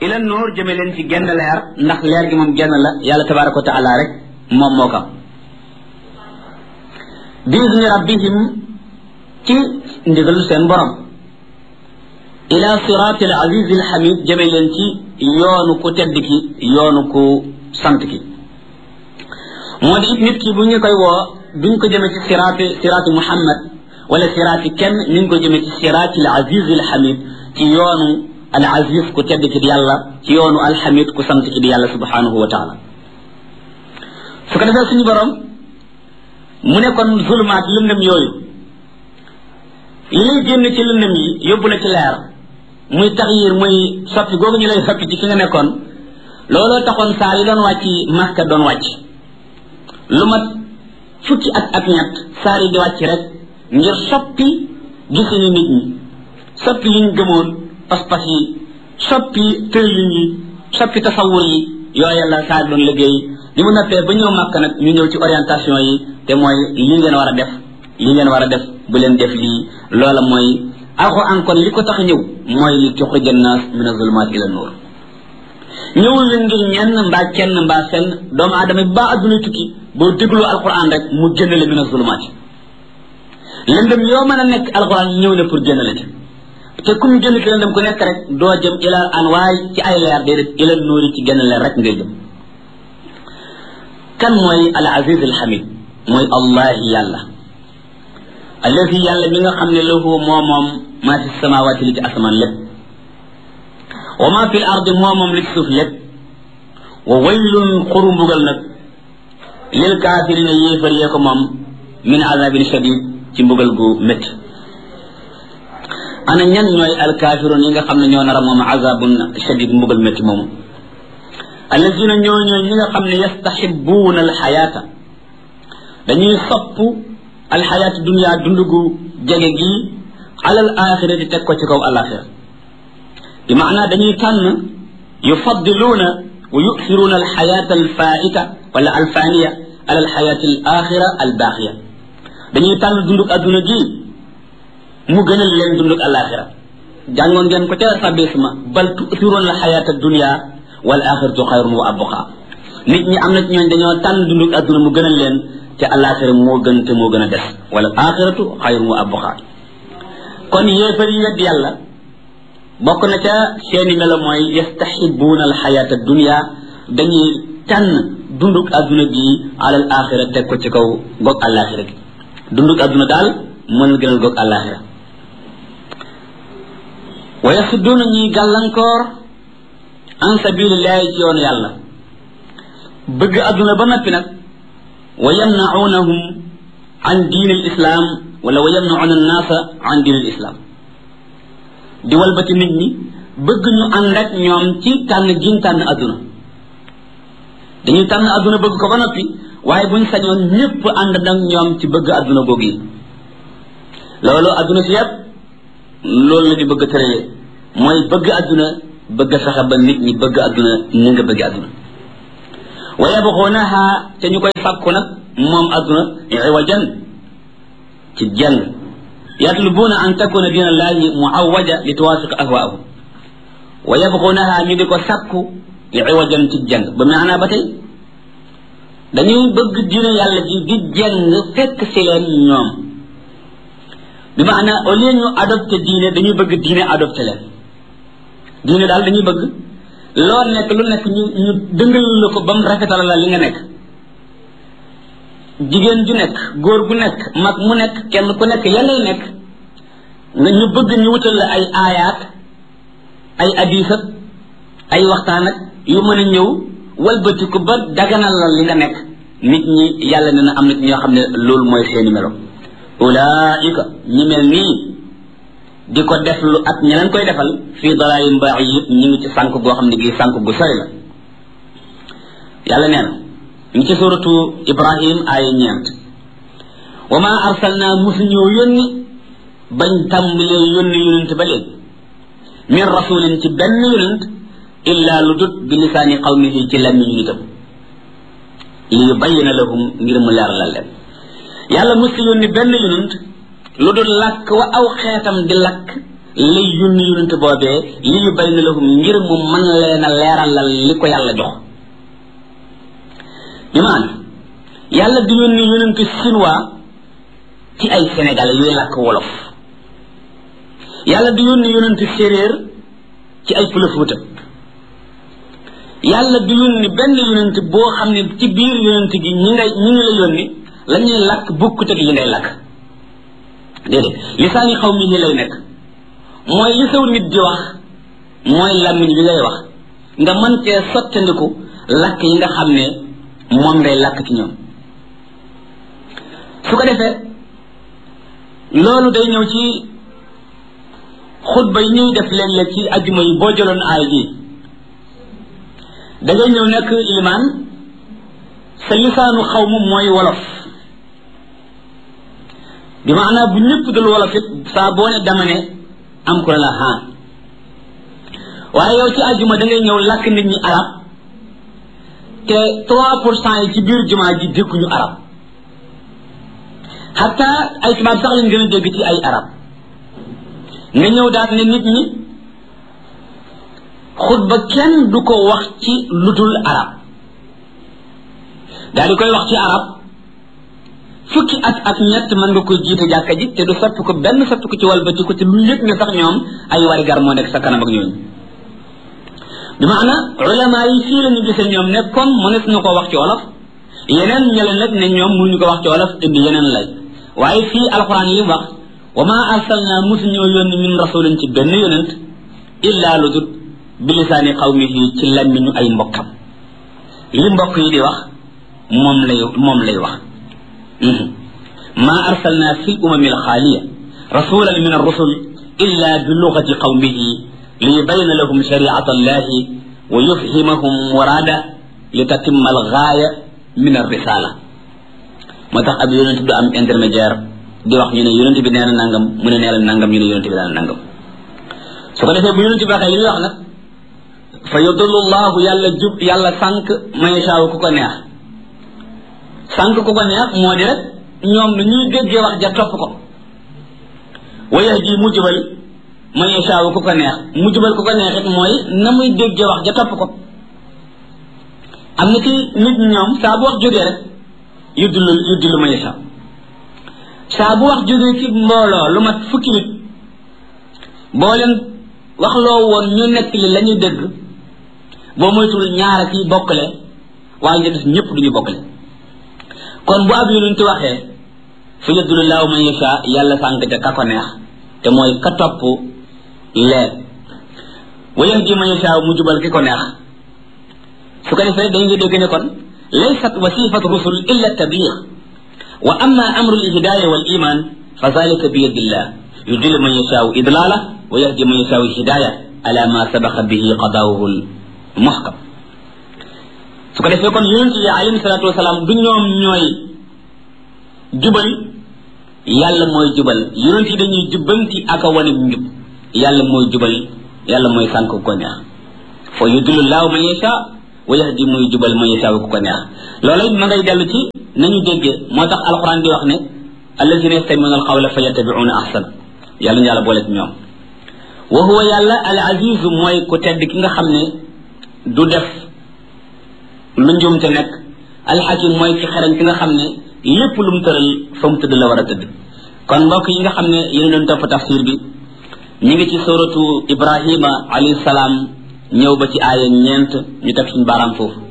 ila nuur jëme leen ci genn leer ndax leer gi moom genn la yàlla tabaraka wa taala rek moom moo kam biizni rabbihim ci ndigalu seen borom ila siraati al aziz al hamid jëme leen ci yoonu ku tedd ki yoonu ku sant ki moo di it nit ki bu ñu koy woo duñ ko jëme ci siraati siraati muhammad wala siraati kenn ñu ngi ko jëme ci siraati al aziz al hamid ci yoonu al aziz ku tedd ki di yàlla ci yoonu al hamid ku sant ki di yàlla subhanahu wa taala su ko defee suñu borom mu ne kon zulumaat lëndëm yooyu li lay génn ci lëndëm yi yóbbu la ci leer muy taxyir muy soppi googu ñu lay soppi ci fi nga nekkoon looloo taxoon saa yi doon wàcc Makka doon wàcc lu mat fukki at ak ñett saar yi di wàcc rek ngir soppi gisini nit ñi soppi liñ gëmoon pas-pas yi soppi tërlin yi soppi tasawur yi yooya la saa doon liggéey li mu noppee ba ñëw Makka nag ñu ñëw ci orientation yi te mooy li ngeen war a def li ngeen war a def bu leen def lii loola mooy alquran kon li ko tax ñëw mooy li tuxrija naas min azulumaat ila nuur ñëwul leen ngir ñenn mbaa kenn mbaa fenn doomu aadama bi baa adduna tukki boo déglu alquran rek mu génn la min azulumaat lëndëm yoo mën a nekk alquran ñëw na pour génn la ci te kum génn ci lëndëm ku nekk rek doo jëm ila anwaay ci ay leer déedéet ila nuuri ci génn leer rek ngay jëm kan mooy al aziz al hamid mooy allahi yàlla allazi yàlla mi nga xam ne lahu moo moom maa fi samawaati li ci asamaan lépp wa maa fi l ardi moo moom li ci suuf lépp wa waylun xuru mbugal nag lil kaafirina yéefar yee ko moom min azabin shadid ci mbugal gu métti ana ñan ñooy alkaafiroon yi nga xam ne ñoo nar a moom azabun shadid mbugal métti moomu allazina ñoo ñooy ñi nga xam ne yastaxibuuna alxayaata dañuy sopp alxayaatu dunia dund gu jege gi alal axira di teg ko ci kaw alaxira bi maanaa dañuy tànn yufaddiluuna wa yusiruuna alxayaata alfaita wala alfaniya ala alxayaati alaxira albaaxiya dañuy tànn dundug adduna gi mu gënal leen dundug alaxira jàngoon ngeen ko ca sabisma bal tusiruuna alxayaata dunia wal axiratu xayrun wa abqa nit ñi am na ci ñooñ dañoo tànn dundug adduna mu gënal leen te alaxira moo gën te moo gën a des wala axiratu xayrun wa abqa kon yéefar yi wedd yàlla bokk na ca seeni melo mooy yastaxibuuna alxayaata dunia dañuy tànn dundug adduna gi alal axira teg ko ci kaw goog alaxira gi dundug adduna daal mën a gënal goog alaxira wa yasudduuna ñuy gàllankoor an sabilillahi ci yoonu yàlla bëgg adduna ba noppi nag wa yamnaunahum an diin al islam wala wa yamnauna annaasa an diin al islam di walbati nit ñi bëgg ñu ànd ak ñoom ci tànn giñ tànn adduna dañuy tànn adduna bëgg ko ba noppi waaye buñ sañoon ñëpp ànd nag ñoom ci bëgg adduna googu yi loolu adduna si yëpp loolu la di bëgg tëralee mooy bëgg adduna bëgg fexe ba nit ñi bëgg adduna ni nga bëgg adduna wa yabxuunaha te ñu koy sàkku nag moom adduna iwajan ci jàng yatlubuuna an takuna diina allahi muawaja li tuwafiq ahwaahum wa yabxuunaha ñu di ko sàkku iwajan ci jàng ba maanaa ba tey dañuy bëgg diina yàlla ji di jàng fekk si leen ñoom bi maanaa au lieu ñu adopté diine dañuy bëgg diine adopté leen diine daal dañuy bëgg loo nekk lu nekk ñu ñu dëngal la ko ba mu rafetal la li nga nekk jigéen ju nekk góor gu nekk mag mu nekk kenn ku nekk ya ngay nekk nga ñu bëgg ñu wutal la ay aayaat ay adisat ay waxtaan ak yu mën a ñëw walbatiku ba daganal la li nga nekk nit ñi yàlla ne na am na ci ñoo xam ne loolu mooy seeni melo ulaika ñi mel nii di ko def lu ak ña leen koy defal fii dalaalin mbaax yi yëpp ñu ngi ci sànk goo xam ne gii sànk gu sori la yàlla nee na ñu ci suratu ibrahim aaya ñeent wa ma arsalna musu ñëw yónni bañ tàmbalee yónni yonent ba léegi min rasulin ci benn yonent illa lu dut bi lisaani qawmihi ci lammiñu nitam li yubayina lahum ngir mu leeralal leen yàlla musu yónni benn yonent lu dul làkk wa aw xeetam di lakk lay yónni yonent boobee li yu bay na lahum ngir mu mën leen a leeralal li ko yàlla jox bi maana yàlla du yónni yonent chinois ci ay sénégalais yuy làkk wolof yàlla du yónni yonent séeréer ci ay pëlëfuuta yàlla du yónni benn yonent boo xam ne ci biir yonent gi ñi ngay ñi ngi la yónni la ñuy làkk bukkut ak yi ngay làkk déedéet lisaani xaw mi ni lay nekk mooy li saw nit di wax mooy làmmiñ bi ngay wax nga mën cee sottandiku làkk yi nga xam ne moom ngay làkk ci ñoom su ko defee loolu day ñëw ci xutba yi ñuy def léeg-léeg ci ajjuma yi boo jëloon aay ji da ngay ñëw nekk ilimaan sa lisaanu xaw ma mooy wolof bi maanaa bu ñëpp dul wolof it saa boo ne dama ne am ku la haan waaye yow ci ajjuma da ngay ñëw làkk nit ñi arab te trois pour cent yi ci biir jumaa ji dégguñu arab xatta ay tubaab sax lañ gën a dégg ci ay arab nga ñëw daat ne nit ñi xutba kenn du ko wax ci ludul arab daal di koy wax ci arab fukki at ak ñett mën nga koy jiite jàkka ji te du soppi ko benn soppi ko ci walbati ko te lu yëg ne sax ñoom ay warigar moo nekk sa kanam ak ñooñu bi maana ulama yi fii la ñu gisee ñoom ne comme mënees na ko wax ci wolof yeneen ñële nag ne ñoom mënuñu ko wax ci wolof indi yeneen lay waaye fii alquran yi wax wa ma arsalna musuñoo yónni min rasulin ci benn yonent illa lu dut bilisaani qawmihi ci lammiñu ay mbokkam li mbokk yi di wax moom lay moom lay wax ma arsalna fi lumami alxaaliya rasulan min arrusul illa bi lugati qawmihi liyubayna lahum shariata allahi wa yufhimahum murada litatimma algaaya min arrisala moo tax ab yonent du am intermédiaire di wax ñu ne yonent bi nee na nangam mu ne nee na nangam ñu ne yonent bi nee na nangam su ko defee bu yonent bi waxee li muy wax nag fa yudullu llahu yàlla jub yàlla sànq man yashaaw ku ko neex sànq ku ko neex moo di rek ñoom nu ñuy déggee wax ja topp ko wa yahdi mu jubal man yashaaw ku ko neex mu jubal ku ko neex it mooy na muy déggee wax ja topp ko am na ci nit ñoom saa bu wax jógee rek yuddulu yuddulu man yashaaw saa bu wax jógee ci mbooloo lu mat fukki nit boo leen waxloo woon ñu nekk li la ñuy dégg boo moytul ñaara ci bokkale waaye ñu des ñëpp duñu bokkale kon bu ab yonent waxee fa yadulu laahu man yasha yàlla sànq ca ka ko neex te mooy ka topp leer wa yahdi man yasha mu jubal ki ko neex su ko defee dañ nga dégg ne kon laysat wasifat rusul illa tabliix wa amma amru lhidaya wal iman fa zalika bi yadillah yudillu man yashaau idlala wa yahdi man yashaau hidaya ala ma sabaqa bihi qadaawuhu muhkam su ko defee kon yonent yi alayhi salatu wasalaam du ñoom ñooy jubal yàlla mooy jubal yonent yi dañuy jubbanti ak a wane njub yàlla mooy jubal yàlla mooy sànk ku ko neex fa yudillu laahu man yashaa wa yahdi muy jubal man yashaa ku ko neex loolu ma ngay dellu ci nañu déggee moo tax alquran di wax ne allazina yastamiuna alqawla fa yattabiuna ahsana yàlla ñu yàlla boole ci ñoom wa huwa yàlla al azizu mooy ku tedd ki nga xam ne du def lu njuumte nekk alxakim mooy ki xereñ ki nga xam ne lépp lu mu tëral fa mu tëdd la war a tëdd kon mbokk yi nga xam ne yéen doon topp tafsir bi ñu ngi ci suratu ibrahima alayhi salaam ñëw ba ci aaya ñeent ñu teg suñu baaraam foofu